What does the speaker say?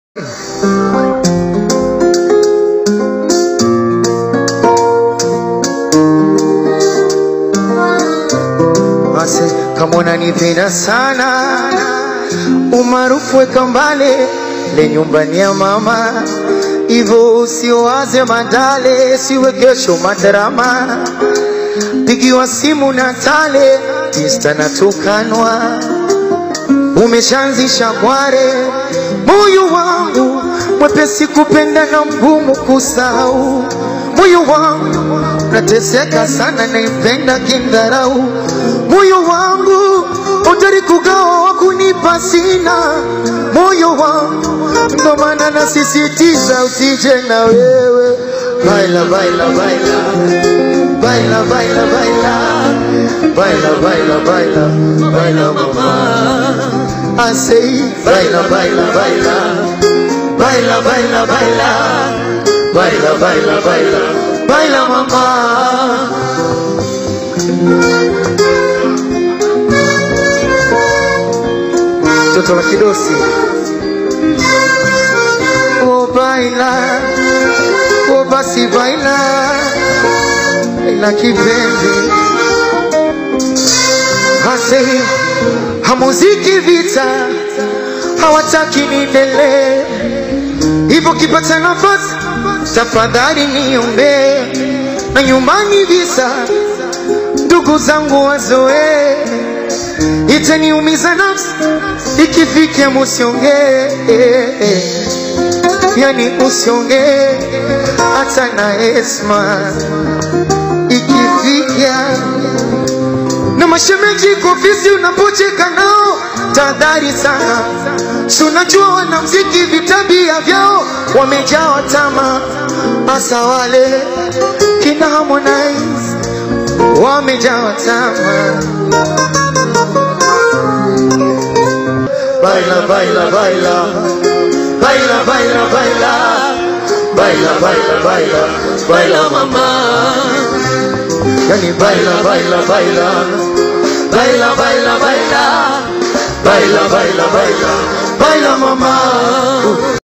Basi kama unanipenda sana, umaarufu weka mbale le nyumbani ya mama, hivyo usiwaze madale, siwe kesho madrama, pigiwa simu na tale, insta natukanwa, umeshaanzisha kware, moyo wangu mwepesi kupenda na mgumu kusahau, moyo wangu nateseka sana, naipenda kindharau, moyo wangu utari kugawa wa kunipa sina, moyo wangu ndo maana nasisitiza usije na wewe, baila baila baila baila baila baila baila baila baila baila mama I say baila baila baila baila baila baila baila baila baila baila mama mtoto wa kidosi oh baila oh basi baila baila kipenzi hase hamuziki vita hawataki niendelee hivyo kipata nafasi tafadhali niombee na nyumbani visa ndugu zangu wazoee itaniumiza nafsi ikifikia musiongee yani usiongee hata na esma ikifikia na mashemeji kofisi unapocheka nao tahadhari sana si unajua wanamziki vitabia vyao wamejawa tama hasa wale kina Harmonize wamejawa tama baila baila baila baila baila baila baila baila baila baila mama yani baila baila baila baila baila baila baila baila baila baila mama